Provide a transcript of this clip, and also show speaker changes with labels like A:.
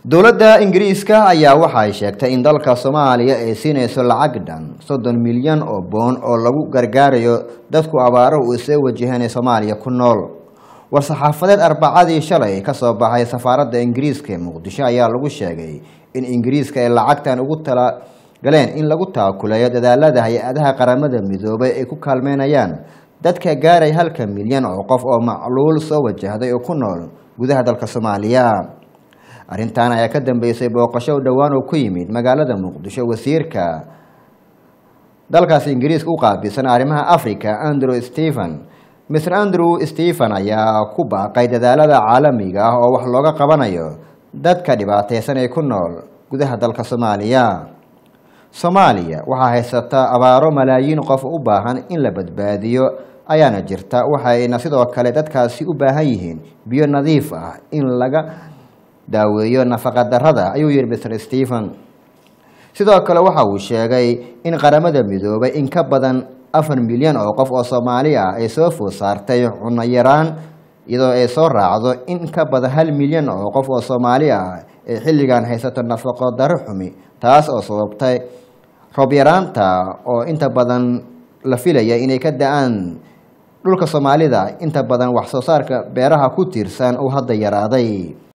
A: dowladda ingiriiska ayaa waxay sheegtay in dalka soomaaliya ay siinayso lacag dhan soddon milyan oo boon oo lagu gargaarayo dadku abaarahu uu soo wajahan ee soomaaliya ku nool war-saxaafadeed arbacadii shalay kasoo baxay safaaradda ingiriiska ee muqdisho ayaa lagu sheegay in ingiriiska ay lacagtan ugu talagaleen in lagu taakuleeyo dadaalada hay-adaha qaramada midoobay ay ku kaalmeynayaan dadka gaaray halka milyan oo qof oo macluul soo wajahday oo ku nool gudaha dalka soomaaliya arrintan ayaa ka dambeysay booqasho dhowaan oo ku yimid magaalada muqdisho wasiirka dalkaasi ingiriiska u qaabilsan arrimaha africa andrew stephen mr andrew stephen ayaa ku baaqay dadaalada caalamiga ah oo wax looga qabanayo dadka dhibaateysan ee ku nool gudaha dalka soomaaliya soomaaliya waxaa haysata abaaro malaayiin qof u baahan in la badbaadiyo ayaana jirta waxayna sidoo kale dadkaasi u baahan yihiin biyo nadiif ah in laga daaweeyo nafaqa darada ayuu yihi mr stephen sidoo kale waxa uu sheegay in qaramada midoobay in ka badan afar milyan oo qof oo soomaali ah ay soo food saartay cunno yaraan iyadoo ay soo raacdo in ka badan hal milyan oo qof oo soomaali ah ee xilligan haysato nafaqo daro xumi taas oo sababtay roob yaraanta oo inta badan la filaya inay ka da-aan dhulka soomaalida inta badan wax soo saarka beeraha ku tiirsan uu hadda yaraaday